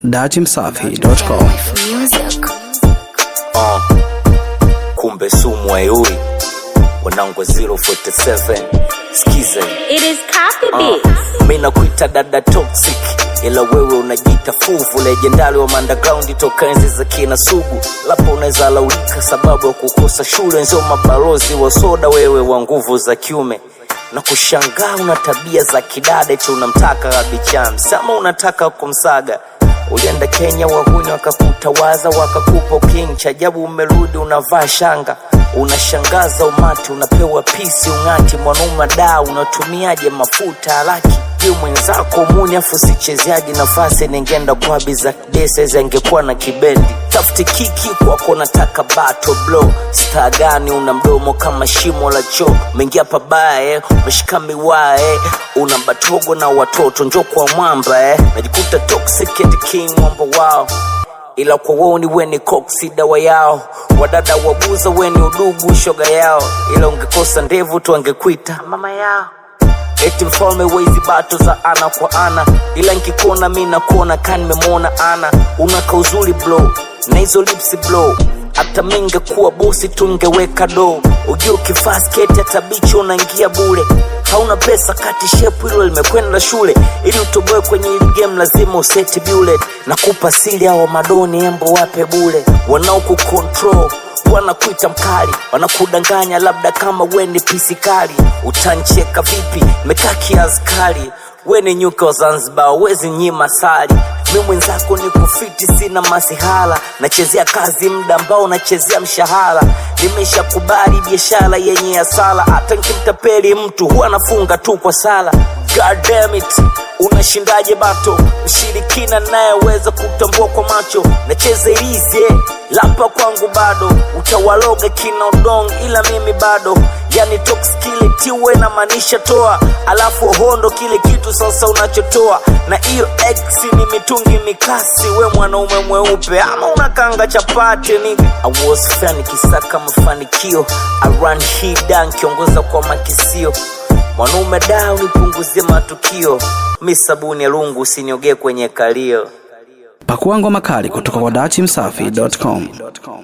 datimsafi.com Music. uh, kumbe sumu ayui wanangu 047 skize It is copy uh, beats. mi nakuita dada toxic ila wewe unajita fuvu legendari wa underground toka enzi za kina sugu lapo unaweza laulika sababu ya kukosa shule nzio mabalozi wa soda wewe wa nguvu za kiume na kushangaa una tabia za kidada eti unamtaka rabichams ama unataka kumsaga ulienda kenya wahuni wakakutawaza wakakupa king chajabu umerudi unavaa shanga unashangaza umati unapewa pisi ung'ati mwanaume daa unatumiaje mafuta haraki juu mwenzako muni afu sichezeaji nafasi ningenda kwabi za desezi angekuwa na kibendi tafuti kiki kwako nataka bato blo staa gani una mdomo kama shimo la choo umeingia pabaya eh, umeshika miwaa eh, una batogo na watoto njo kwa mwamba eh, najikuta toxic and king mwamba wao ila kwa woni weni koksi dawa yao wadada wabuza weni udugu shoga yao ila ungekosa ndevu tu angekwita mama yao eti mfalme wezi bato za ana kwa ana ila nkikuona mi nakuona ka nimemwona ana unaka uzuri blo na hizo lipsi blo hata mingekuwa bosi tungeweka do ujua ukivaa sketi hata bichi unaingia bure hauna pesa kati shepu hilo limekwenda shule ili utoboe kwenye hili game lazima useti bullet na kupa siri hawa madoni embo wape bure wanaokucontrol wanakuita mkali wanakudanganya labda kama we ni pisikali utancheka vipi mekaa kiaskari we ni nyuka wa zanzibar wezi nyima sali mi mwenzako ni kufiti sina masihala nachezea kazi muda ambao nachezea mshahara nimeshakubali biashara yenye asala hata nkimtapeli mtu huwa nafunga tu kwa sala God damn it unashindaje bato mshirikina nayeweza kutambua kwa macho nacheza ilize lapa kwangu bado utawaloga kina udong ila mimi bado yani toxkile tiwe na maanisha toa alafu hondo kile kitu sasa unachotoa na hiyo x ni mitungi mikasi we mwanaume mweupe ama unakanga chapati ni I was fan kisaka mafanikio aran hida nkiongoza kwa makisio mwanaume da unipunguzie matukio mi sabuni ya lungu usiniogee kwenye kalio pakua ngoma kali kutoka kwa datimsafi.com